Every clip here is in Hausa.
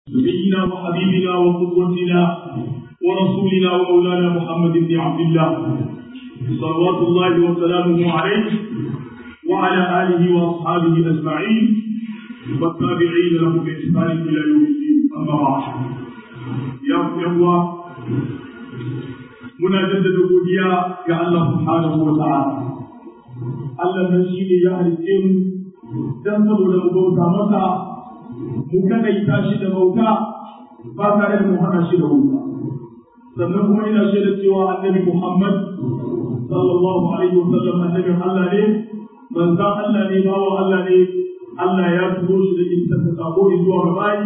نبينا وحبيبنا وقدوتنا ورسولنا ومولانا محمد بن عبد الله صلوات الله وسلامه عليه وعلى آله وأصحابه أجمعين والتابعين له بإحسان إلى يوم الدين أما بعد يا إخوة muna jaddada godiya ga Allah subhanahu wa ta'ala Allah nan shi ne ya halitte mu dan saboda mu bauta masa mu kadaita shi da bauta ba tare da mu hana shi da bauta sannan kuma ina shaida cewa annabi Muhammad sallallahu alaihi wa sallam annabin Allah ne manzan Allah ne bawa Allah ne Allah ya turo shi da isar da sako zuwa ga bayi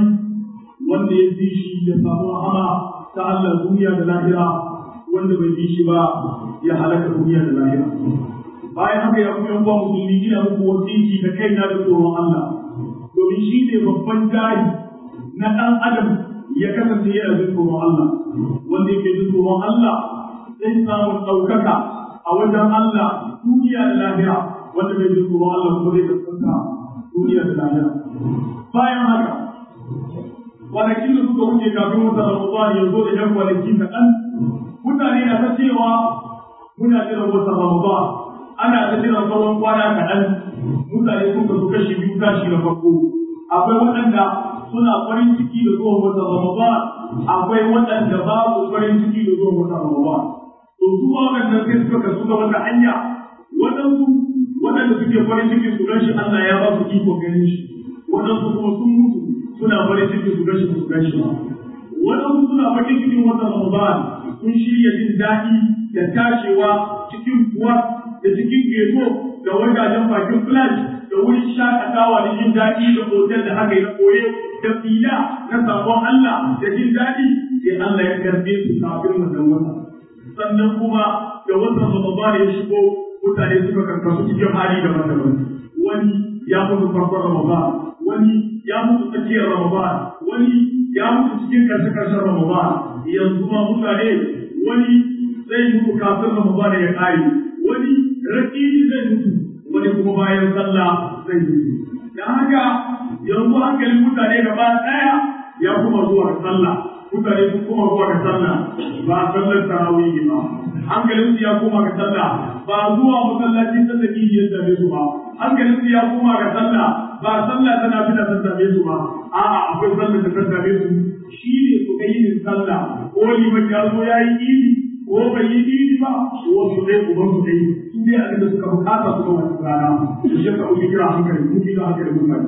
wanda ya fi shi ya samu rahama ta Allah duniya da lahira wanda bai bi shi ba ya halaka duniya da lahira bayan haka ya kuma yan musulmi ina muku wasiki da kaina da tsoron Allah domin shi ne babban jari na ɗan adam ya kasance yana jin tsoron Allah wanda yake jin tsoron Allah zai samu ɗaukaka a wajen Allah duniya da lahira wanda bai jin tsoron Allah kuma zai kasanta duniya da lahira bayan haka kwanakin da suka wuce kafin wata Ramadan ya zo da yan kwanaki kaɗan mutane na ta cewa muna jiran wata Ramadan ana ta jiran sauran kwana kaɗan mutane sun kasu kashi biyu kashi na farko akwai waɗanda suna farin ciki da zuwan wata Ramadan akwai waɗanda babu farin ciki da zuwan wata Ramadan to su ma waɗanda sai suka kasu ga wata hanya waɗansu waɗanda suke farin ciki su gan shi Allah ya ba su iko ganin shi waɗansu kuma sun mutu suna farin ciki su gan shi su gan shi ba waɗansu suna farin cikin wata Ramadan sun shirya jin daɗi da tashewa cikin kuwa da cikin geto da wajajen bakin flash da wurin shakatawa da jin daɗi da hotel da aka yi na koye da fila na sabon Allah da jin daɗi sai Allah ya karbe su kafin wannan wata sannan kuma da watan Ramadan ya shigo mutane suka karkasu cikin hali daban-daban wani ya mutu farkon Ramadan wani ya mutu tsakiyar Ramadan wani ya mutu cikin karshe-karshen Ramadan yanzu ma mutane wani zai mutu kafin Ramadan ya kare wani rakini zai mutu wani kuma bayan sallah zai mutu da haka yanzu hankalin mutane gaba daya ya kuma zuwa ga sallah mutane sun kuma zuwa ga sallah ba sallar tarawih ba hankalin su ya koma ga sallah ba zuwa masallaci sallar idi ya dame su ba hankalin su ya koma ga sallah ba sallah tana fita ta dame su ba a'a akwai sallar da ta dame su shi ne su ga yin sallah ko liman ya zo ya yi idi ko bai yi idi ba wasu dai uban su dai su dai abin da suka bukata su ga wani rana su je ka ubi kira hankali mu kira hankali mutane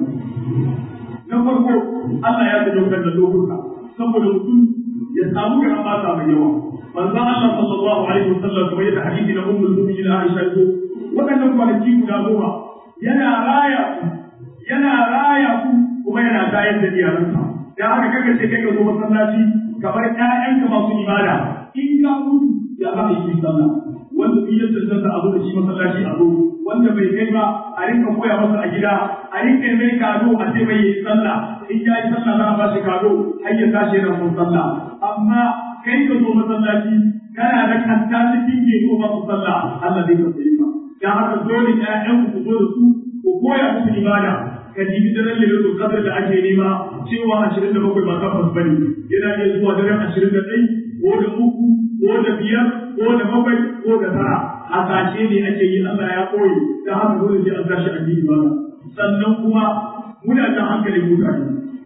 na farko Allah ya sanya da lokuta saboda mutum ya samu garan mata mai yawa manzo Allah sallallahu alaihi wasallam kamar yadda hadisi na ummul mu'minin Aisha ko waɗannan kwanaki guda goma yana raya ku yana raya ku kuma yana tayar da iyalansa da haka kaga ce kai ka zo masallaci kamar ƴaƴanka masu ibada in ka mutu ya za a yi sallah wanda in ya cancanta a zo da shi masallaci a zo wanda bai kai ba a rinka koya masa a gida a rinka mai kado a ce mai yi sallah in ya yi sallah za a ba shi kado har ya tashi yana son sallah amma kai ka zo masallaci kana da kanta cikin gero ba su sallah Allah zai ka tsaye ka dan haka dole ƴaƴan ku zo da su ku koya musu ibada ka jibi daren lailatul qadr da ake nema cewa 27 ba tabbas bane yana iya zuwa daren 21 ko da uku ko da biyar ko da bakwai ko da tara hasashe ne ake yi Allah ya koyi da haka dole sai an tashi addini ba sannan kuma muna da hankalin mutane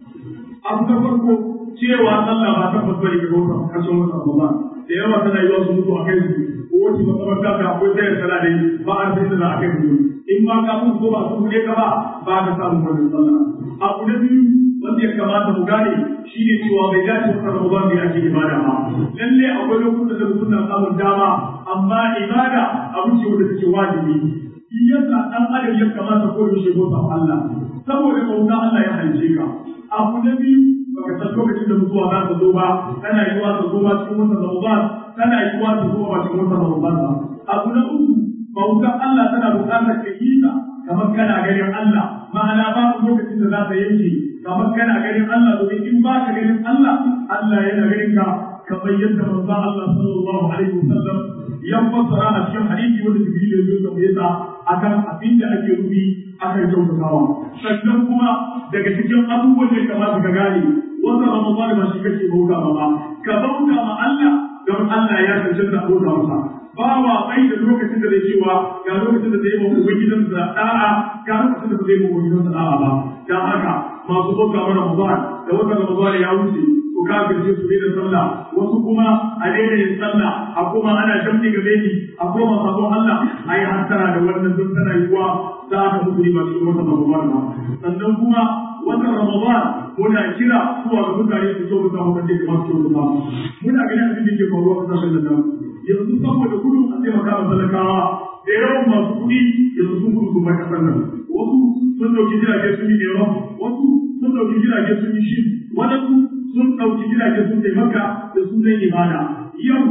abu na farko cewa sallah ba tabbas bane ga wata kashin wata Ramadan da yawa tana yiwa su mutu a kai su ko wace makabarta ka akwai sayar sala dai ba a sai da za a kai su in ma ka mutu ko ba su kuɗe ka ba ba ka samu wannan sallah abu na biyu wanda ya kamata mu gane shi ne cewa bai dace wata Ramadan bai ake ibada ba lalle akwai lokutan da mutum na samun dama amma ibada abu ce wanda take wajibi shi yasa dan adam ya kamata ko yaushe bauta Allah saboda bauta Allah ya halice ka abu na biyu baka san lokacin da mutuwa za ta zo ba tana yiwa ta zo ba cikin watan Ramadan tana yiwa ta zo ba cikin watan Ramadan ba abu na uku bautar Allah tana buƙatar ka yi ta kamar kana ganin Allah ma'ana babu lokacin da za ta yanke kamar kana ganin Allah domin in ba ka ganin Allah Allah yana ganin ka kamar yadda manzo Allah sallallahu alaihi wasallam ya fassara a cikin hadisi wanda Jibril ya zo tambaye sa akan abin da ake rubi akan kyautatawa sannan kuma daga cikin abubuwan da kamata ka gane wata ramadan ba shi kake bauta ba ba ka bauta ma Allah don Allah ya cancanta bauta masa bawa bai da lokacin da zai cewa ga lokacin da zai yi wa gidan sa da'a ga lokacin da zai yi wa gidan sa da'a ba dan haka masu bauta ma ramadan da wata ramadan ya wuce ko kafirce su da sallah wasu kuma a daina yin sallah a kuma ana jamni ga beki a koma sabon Allah ai hasara da wannan don tana yiwuwa za ka mutu ba cikin wata ramadan ba sannan kuma watan Ramadan muna kira zuwa ga mutane su so musa mu kace kamar su musa muna ganin abin da ke faruwa a kasashen nan yanzu saboda gudun a taimaka wa talakawa da yawan masu kuɗi yanzu sun gudu su bar kasar nan wasu sun ɗauki jirage sun yi ɗero wasu sun ɗauki jirage sun yi shi wadansu sun ɗauki jirage sun taimaka da sunan ibada yau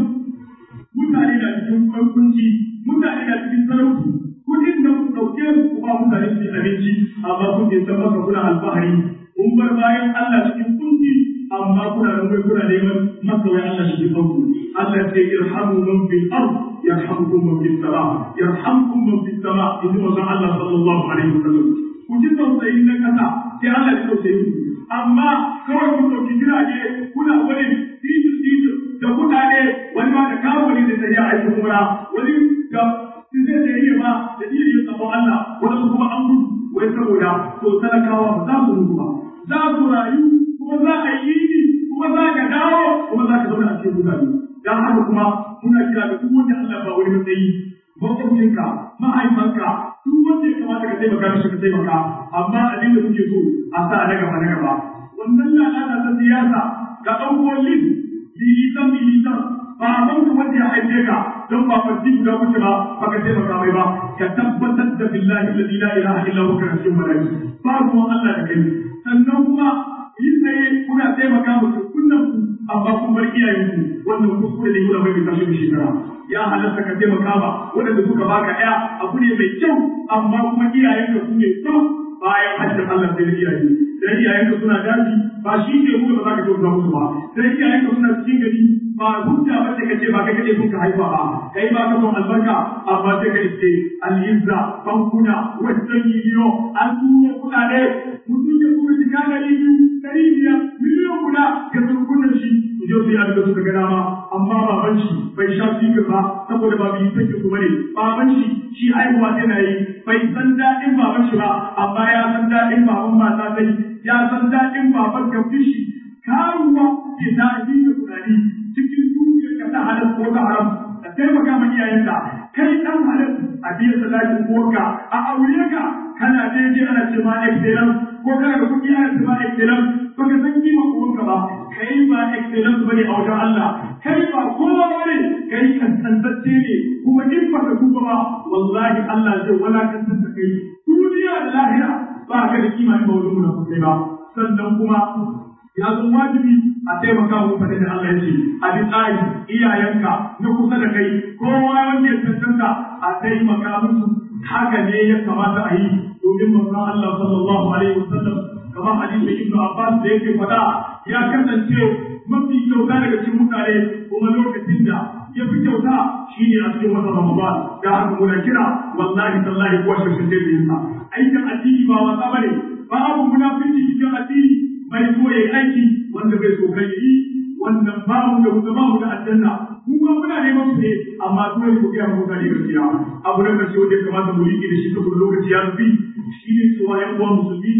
mutane na cikin kwankunci mutane na cikin sarauci kudin da ku ɗauke su ku ba mutane su abinci amma kun je san maka kuna alfahari kun bar bayan Allah cikin kunci amma kuna da mai kuna neman masawai Allah shi kan ku Allah ce irhamu man fil ard yarhamkum man fis sama yarhamkum man fis sama in ji manzon Allah sallallahu alaihi wasallam ku ji tausayin na kasa sai Allah ya tausayi ku amma kawai kun ɗauki jirage kuna wani titir titir da kuɗaɗe wani ma da kawo ne da tafiya aikin mura wani da sun zai da iya ba da iya yin tsaro Allah wanda kuma an gudu wai saboda to talakawa ba za su mutu ba za su rayu kuma za a yi ni kuma za ka dawo kuma za ka zauna a cikin mutane dan haka kuma muna kira da duk wanda Allah ba wani matsayi makwabcinka mahaifanka duk wanda ya kamata ka taimaka mishi ka taimaka amma abin da kuke so a sa na gaba na gaba wannan lalata ta siyasa ka ɗauko lin militan militan ba a ka wanda ya haife ka don ba farji guda kuke ba ba ka taimaka mai ba ka tabbatar da billahi alladhi la ilaha illa huwa kana cikin malaki ba ruwan Allah da kai sannan kuma yi tsaye kuna taimaka mu kunnan ku amma kun bar iyayen ku wannan kuskure ne kuna mai tashi shekara ya halatta ka taimaka ba wanda suka baka ɗaya abu ne mai kyau amma kuma iyayen ka su ne kyau bayan hajjar Allah sai da iyaye dan iyayen ka suna daji ba shi ke nuna ba za ka kyauta musu ba dan iyayen ka suna cikin gari ba hujja ba ce kace ba kai kace kun ka haifa ba kai ba ka son albarka amma sai ka ce al-izza bankuna wajen yiyo an turo kudade mutum ya kuma shiga dari biyu dari biyar miliyan guda ga surkunan shi su je su yi abin da suka ga dama amma baban shi bai sha fikir ba saboda ba bi take su bane baban shi shi haihuwa tana yi bai san daɗin baban shi ba amma ya san daɗin baban mata sai ya san daɗin baban kafin shi karuwa ke ta yi da tunani cikin dukiyar ka ta halal ko ta haram da taimaka ma iyayenka kai dan halal a biyan sadakin uwarka a aure ka kana daidai ana ce ma excellence ko kana da kuɗi ana ce ma excellence ba ka san kima uwarka ba kai ba excellence bane a wajen Allah kai ba kowa bane kai kaskantacce ne kuma in ba ka tuba ba wallahi Allah zai walakantar da kai duniya da lahira ba ka da kima in ba wajen mu kai ba sannan kuma ya zo wajibi a taimaka wa mutane da Allah ya ce a bi tsari iyayenka na kusa da kai kowa wanda ya tantanta a taimaka musu haka ne ya kamata a yi domin manzon Allah sallallahu alaihi wasallam kamar hadisin Ibn Abbas da yake faɗa ya kasance mafi kyauta daga cikin mutane kuma lokacin da ya fi kyauta shi ne a cikin wata Ramadan da haka muna kira wallahi tallahi kuwa shi da yinsa aikin addini ba wasa bane babu munafici cikin addini bai so ya yi aiki wanda bai so kai yi wannan babu da wuta babu da aljanna mu ma muna neman su ne amma dole ku ga mutane gaskiya abu da kace wanda ya kamata mu riƙe da shi saboda lokaci ya tafi shi ne cewa yan uwan musulmi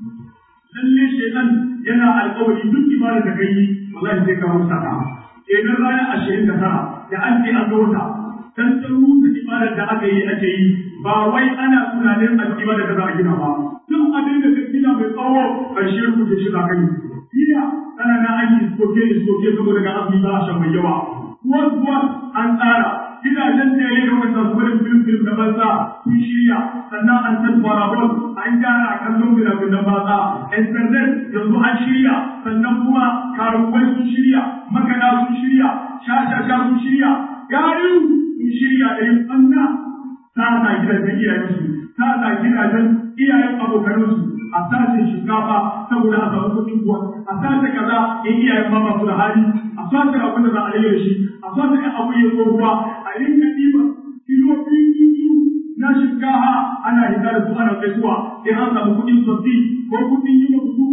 lalle shaitan yana alƙawari duk ibada da kai wallahi sai ka rusa ta kenan rana ashirin da tara da an ce an ga wata dan ta rusa ibadar da aka yi ake yi ba wai ana tunanin a ibada da za a gina ba duk abin da ka gina mai tsawo ƙarshe rubuce shi za ka yi jiya tana na an yi iskoke iskoke saboda ga azumi ba a shan mai yawa kuwan kuwan an tsara gidajen da ya yi wanda su wani film film na banza sun shirya sannan an san parabol an gyara kallon fina-finan banza internet yanzu an shirya sannan kuma karuwai sun shirya makana sun shirya shashasha sun shirya gayu sun shirya da yin ɓanna ta sa gidajen iyayensu ta sa gidajen iyayen abokanansu a sace shinkafa saboda a samu kuɗin kuwa a sace kaza in iyayen ma masu da hali a sace abin da za a rage shi a sace ɗan abu ya tsohuwa a rinka ɗiba kilo biyu biyu na shinkafa ana hita da su ana kai zuwa in an samu kuɗin sabbi ko kuɗin yi masu ruwa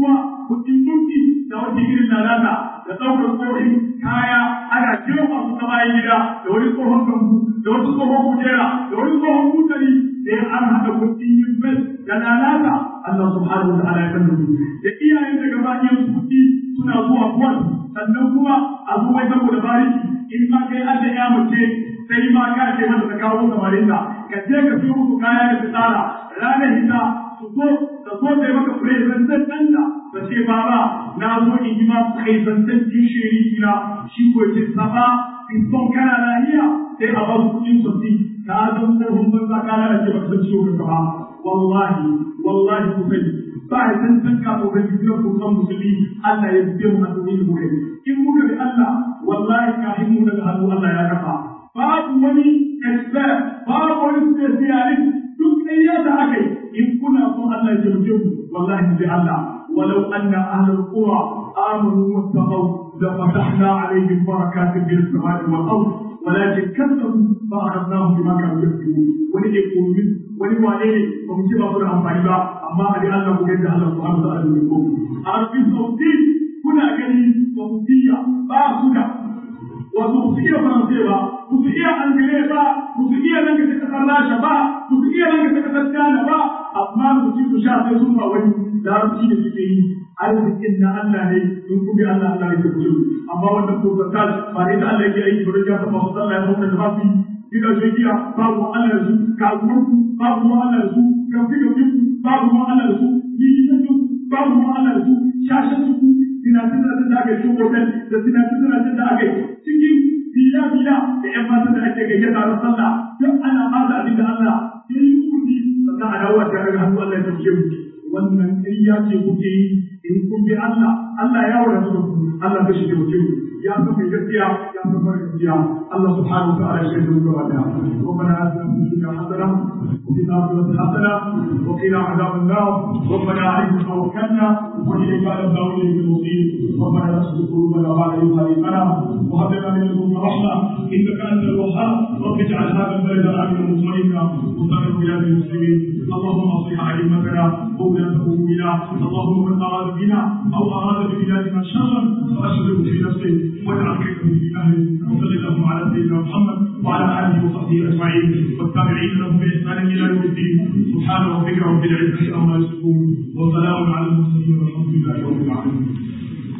kuɗin dunki da wata irin lalata da ɗaukar tsohon kaya ana jefa su ta bayan gida da wani tsohon gambu da wata tsohon kujera da wani tsohon mutane sai an haɗa kuɗin yin fes da lalata Allah subhanahu wa ta'ala ya kan da iyayen da gaba ɗayan kuɗi suna zuwa kuwan sannan kuma a zo wai saboda bariki in ma kai an da ya mace sai ma ka ce mata ta kawo samarinta ka je ka siyo musu kaya da fitsara ranar hita su zo da zo da maka presentan ɗanka da ce baba na zo in yi ma presentan ɗin shiri na shi ko ce saba fiston kana lahiya sai a ba su kuɗin sosai ka zan tsohon banza ka lalace ba ka san ciwo ka ba wallahi wallahi ku sani ba ya san san ka ko bai biyo ko kan musulmi Allah ya biyo mu a cikin mu kai in muka bi Allah wallahi kafin mu daga hannu Allah ya kafa babu wani expert babu wani specialist duk ƙarya da aka yi in kuna son Allah ya taimake mu wallahi mu bi Allah ولو أن أهل القرى آمنوا واتقوا لفتحنا عليهم بركات من السماء والأرض ولكن كذبوا فأخذناهم بما كانوا يكسبون ولن يكون من ولن وعليه ومن كما قلنا أمبالي با أما أدي الله بجد الله سبحانه وتعالى منكم أربي الصوتين كنا كني صوتية با كنا wato su iya faransai ba su iya angale ba su iya nan ka kasar rasha ba su iya nan ka kasar china ba amma su ci su sha sai sun ba wani larabci da suke yi arzikin na Allah ne in ku bi Allah Allah ya kuce amma wannan kofartal ba ne da Allah yake aiki ba ya saba wasu Allah ya sauka da ba su gidan shekiya babu Allah da su kasuwarku babu Allah da su gafi gafi babu Allah da su yi gidan babu Allah da su shashen su sinatun da aka yi hotel da sinatun da aka yi cikin bila-bila da ‘yan matan da ake gayyata na sallah duk ana ba da abin da Allah ya yi kuɗi sannan a dawo a tare da hannu Allah ya tafiye mu wannan ƙarya ce kuke yi in kun bi Allah Allah ya wadatu da ku Allah zai shige mutum ya san mai gaskiya ya san mara gaskiya Allah subhanahu wa ta'ala ya shaida mu gaba daya ربنا آتنا في الدنيا حسنة وفي الآخرة حسنة وقنا عذاب النار ربنا عليك توكلنا وإليك أنبنا وإليك المصير ربنا لا تزغ قلوبنا بعد إذ هديتنا وهب لنا من لدنك رحمة إنك أنت الوهاب رب اجعل هذا البلد آمنا مطمئنا وسائر بلاد المسلمين اللهم أصلح أئمتنا وولاة أمورنا اللهم من أراد بنا أو أراد ببلادنا شرا فأشغله في نفسه واجعل كيده في أهله وصل اللهم على سيدنا محمد وعلى آله وصحبه أجمعين والتابعين لهم بإحسان إلى يوم الدين سبحان ربك رب العزة عما يصفون وسلام على المرسلين والحمد لله رب العالمين